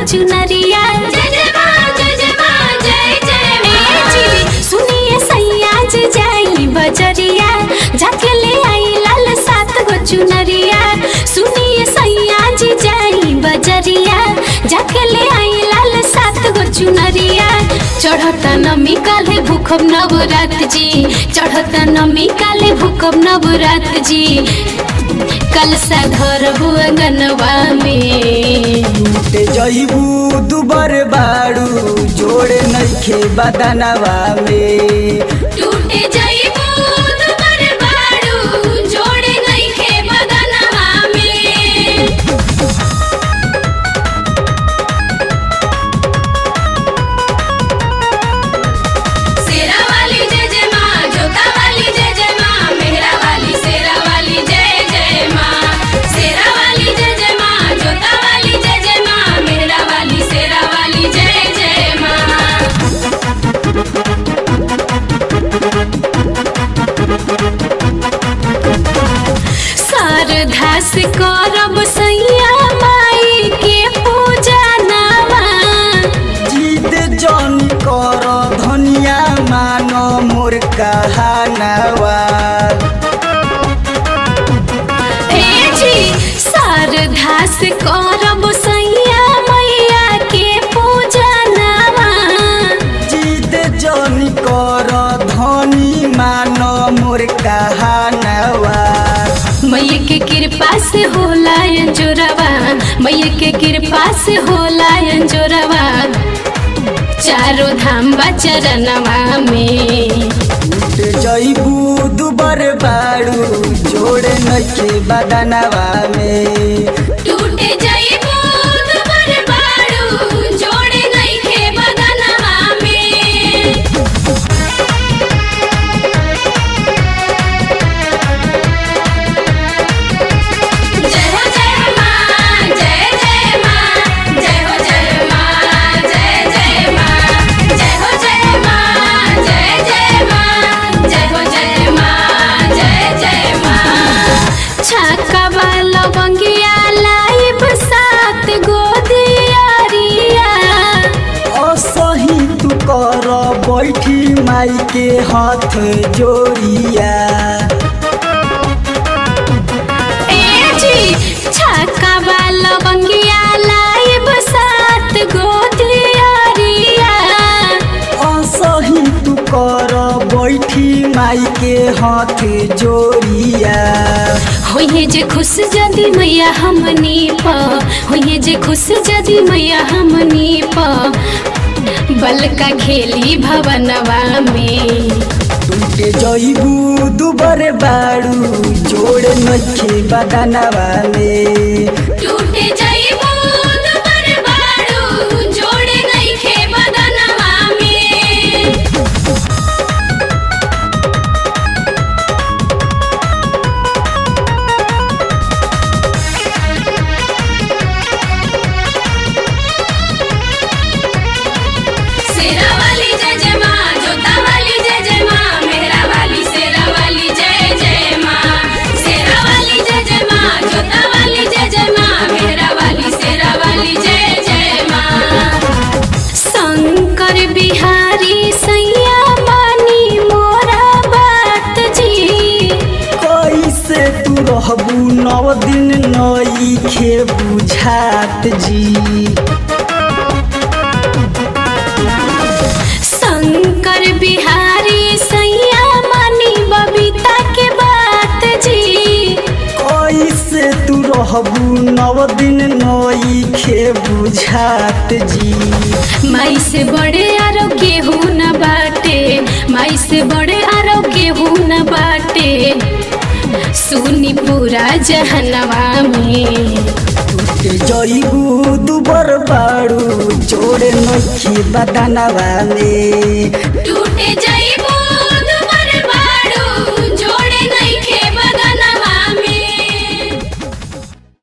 चुनरिया जय जय माँ जय जय माँ जय जय ए जी, माँ सुनिए सैया जी जाई बजरिया जाके ले आई लाल सात गो चुनरिया सुनिए सैया जी जाई बजरिया जाके ले आई लाल सात गो चुनरिया चढ़ता नमी काले भूखब नवरात जी चढ़ता नमी काले भूखब नवरात जी कल सा घर अंगनवा में टूटे जइबू दुबर बाड़ू जोड़े नइखे बदनवा में टूटे जइबू दुबर बाड़ू जोड़े नइखे बदनवा में शेरा वाली जय जय माँ जोता वाली जय जय माँ मेहरा वाली शेरा वाली जय जय माँ शेरा वाली जय जय माँ जोता वाली जय जय माँ मेहरा वाली शेरा वाली जय जय माँ शारदा से करब सैया माई के पूजा नवा जीत जन कर धनिया मान मोर कहानवा ए जी शारदा से करब सैया मैया के पूजा नवा जीत जन कर धनी मान मोर कहानवा मैया के कृपा से होला अंजोरवा मैया के कृपा से होला अंजोरवा चारों धाम बा चरणवा में टूटे जइबू दुबर बाड़ू जोड़े नइखे बदनवा में टूटे जइबू दुबर बाड़ू जोड़े नइखे बदनवा में जय हो जय माँ जय जय माँ जय हो जय माँ जय जय माँ जय हो जय माँ जय जय माँ जय हो जय माँ जय जय माँ छक्का वाला बंगिया लाइब सात गो दियारिया असही तू कर बैठी माई के हाथ जोड़िया ए जी छक्का वाला बंगिया लाइब सात गो दियारिया असही तू कर बैठी माई के हाथ जोड़िया होइए जे खुश जदी मैया हमनी प होइए जे खुश जदी मैया हमनी प बलका खेली भवनवा में टूटे जइबू दुबर बाड़ू जोड़ नखे बदनवा में टूटे जइबू दुबर बाड़ू जोड़े नइखे बदनवा में शेरा वाली जय जय माँ जोता वाली जय जय माँ मेहरा वाली शेरा वाली जय जय माँ शेरा वाली जय जय माँ जोता वाली जय जय माँ मेहरा वाली शेरा वाली जय जय माँ शंकर बिहारी सैया मानी मोरा बात जी कैसे तू रहबू नव दिन नई खे बुझात जी शंकर बिहारी सैया मानी बबीता के बात जी कैसे तू रहबू नव दिन नई खे बुझात जी माई से बड़े आरोग्य हूँ न बाटे माई से बड़े आरोग्य हूँ न बाटे सुनी पूरा जहनवा में टूटे जइबू दुबर बाड़ू जोड़े नखी बदनवा में टूटे जय